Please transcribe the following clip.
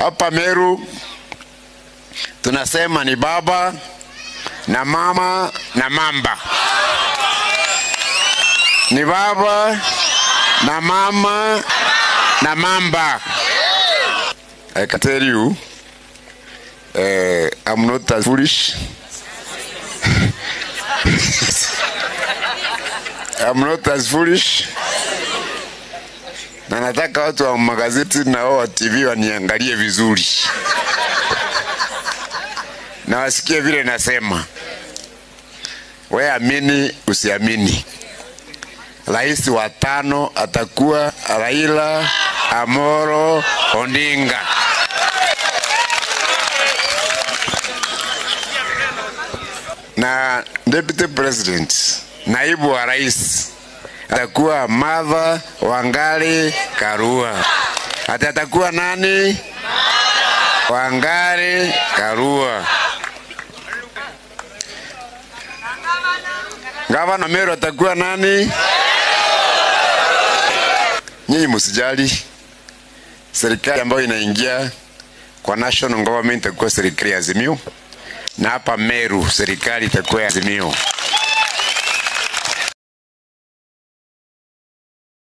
hapa Meru tunasema ni baba na mama na mamba, ni baba na mama na mamba. I can tell you, uh, I'm not as foolish. I'm not as foolish. Na nataka watu wa magazeti na wao wa TV waniangalie vizuri na wasikie vile nasema. We amini usiamini, rais wa tano atakuwa Raila Amoro Odinga. Na deputy president, naibu wa rais atakuwa Martha Wangari Karua. Ati atakuwa nani? Wangari Karua. Gavana Meru atakuwa nani? Nyinyi msijali, serikali ambayo inaingia kwa national government itakuwa serikali ya Azimio, na hapa Meru serikali itakuwa ya Azimio.